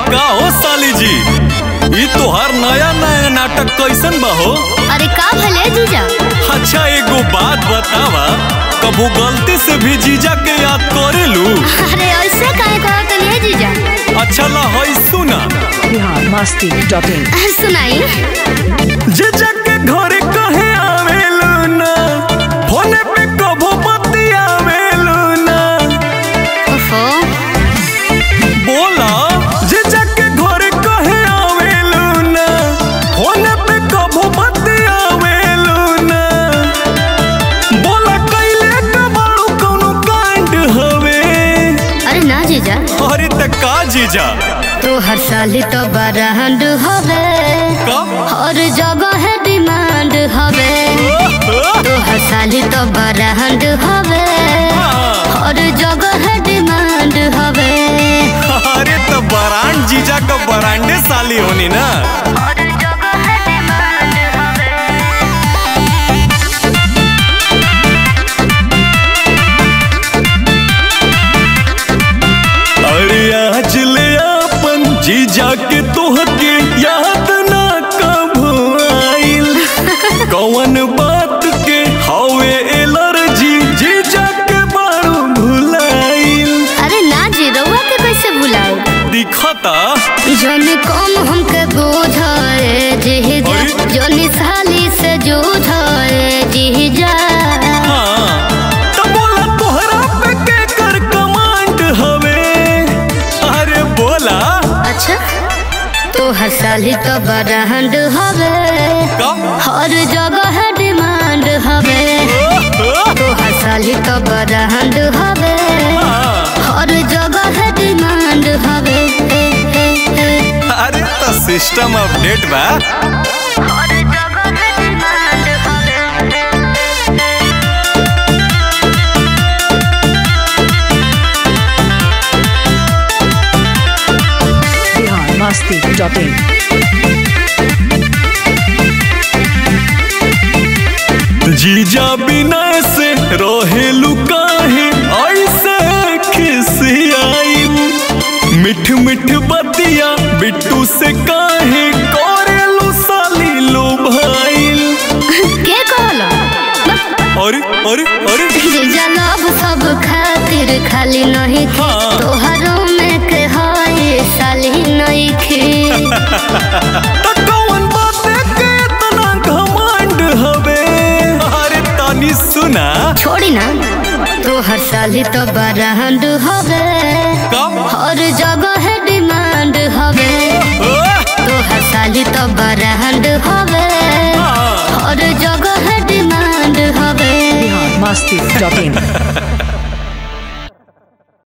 का हो साली जी ई तोहार नया नया नाटक कैसन बा हो अरे का भले जीजा अच्छा एगो बात बतावा कबू गलती से भी जीजा के याद करेलू अरे ऐसे काहे कहत नहीं जीजा अच्छा ला हई सुना बिहार मस्ती डॉट इन सुनाई जीजा के घरे कहे आवेलू ना फोने पे कबो बतियावेलू ना ओफो बोला जीजा के घरे कहे आवेलू ना फोने पे कबो बतियावेलू ना बोला कैले कबाड़ू कौनो कांड हवे अरे ना जीजा अरे त का जीजा तो हर साल तो बरांड हवे का हर जगह है डिमांड हवे तो हर साल तो बरांड हवे हर जगह है डिमांड हवे अरे तो बरांड जीजा का बरांडे साली होनी ना हर जगह है डिमांड हवे अरे आज ले अपन जीजा के तोहके याद ना कभू आइल कौन बात के हवे एलर्जी जीजा के बारू भुलाइल अरे ना जी रउआ के कैसे भुलाए दिखता जन कम हमके बोझाए जीजा अरे? जन साली से जूझाए जीजा हाँ तो बोला तोहरा पे के कर कमांड हवे अरे बोला अच्छा तो हर साली तो बरांड हवे का हर जगह है डिमांड हवे तो हर साली तो बरांड हवे हर जगह है डिमांड हवे अरे तो सिस्टम अपडेट बा हर जगह है डिमांड हवे बिहार मस्ती डॉट इन जीजा बिना से रहेलू काहे ऐसे खिसियाई मिठ मिठ बतिया बिट्टू से काहे करेलू साली लो भाई के कहला अरे अरे अरे जीजा लव सब खातिर खाली नहीं खे हाँ। तोहरों में के हाय साली नहीं खे तो कौन बाते के इतना घमंड हवे अरे तनी सुना छोड़ी ना तो हर साली तो बरांड हवे कब हर जगह है डिमांड हवे तो हर साली तो बरांड हवे हर जगह है डिमांड हवे बिहार मस्ती डॉट इन